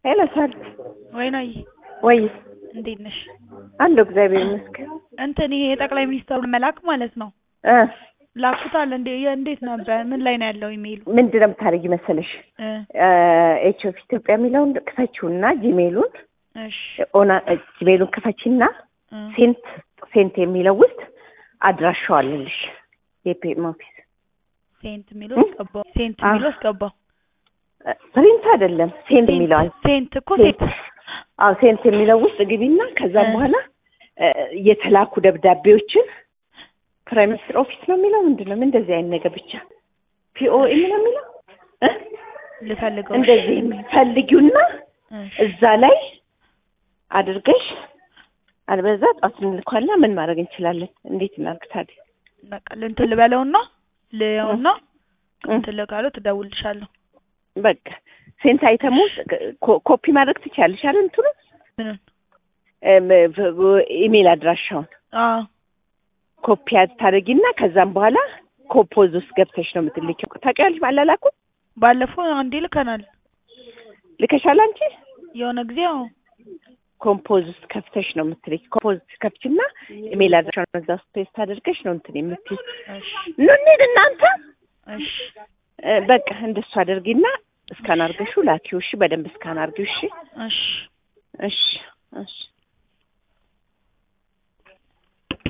ሄሎ ሳል ወይናይ ወይ እንዴት ነሽ? አለሁ እግዚአብሔር ይመስገን። እንትን ይሄ የጠቅላይ ሚኒስትሩን መላክ ማለት ነው እ ላኩታል እንዴ? እንዴት ነበር? ምን ላይ ነው ያለው ኢሜይሉ? ምንድን ነው የምታደርጊ መሰለሽ? እ ኤች ኦፍ ኢትዮጵያ የሚለውን ክፈችውና ጂሜሉን እሺ ኦና ጂሜሉን ክፈችና እ ሴንት ሴንት የሚለው ውስጥ አድራሻው አለልሽ የፒኤም ኦፊስ ሴንት የሚለው አስገባው። ሴንት አ- የሚለው አስገባው። ፕሪንት አይደለም ሴንት የሚለዋል ሴንት እኮ ሴንት ሴንት አዎ ሴንት የሚለው ውስጥ ግቢና ከዛም እ። በኋላ እ፣ የተላኩ ደብዳቤዎችን ፕራይም ሚኒስትር ኦፊስ ነው የሚለው ምንድን ነው እንደዚህ አይነት ነገር ብቻ ፒኦኤም ነው የሚለው እ? ልፈልገው። እንደዚህ የሚል ፈልጊውና እሺ እዛ ላይ አድርገሽ አልበዛ ጧት እንልኳልና ምን ማድረግ እንችላለን? እንዴት እናድርግ ታዲያ? በቃ እንትን ልበለውና ልየውና እ፣ እንትን ልካለው ትደውልልሻለሁ። በቃ ሴንት አይተሙ ኮ- ኮፒ ማድረግ ትችያለሽ አይደል? እንትኑ ምንን? እም፣ ኢሜል አድራሻውን አዎ ኮፒ ታደርጊና ከዛም በኋላ ኮፖዝ ውስጥ ገብተሽ ነው የምትልኪው። ታውቂያለሽ ማላላኩ ባለፈው አንዴ ልከናል። ልከሻል አንቺ የሆነ ጊዜ አዎ ኮምፖዝ ውስጥ ከፍተሽ ነው የምትልኪ። ኮምፖዝ ከፍችና ኢሜል አድራሻውን እዛ ውስጥ ፔስት አድርገሽ ነው እንትን የምትይው። እሺ ኑ እንሂድ እናንተ እሺ እ፣ በቃ እንደሱ አድርጊና እስካን አድርገሽው ላኪው። እሺ፣ በደንብ እስካን አድርጊው። እሺ፣ እሺ እሺ፣ እሺ።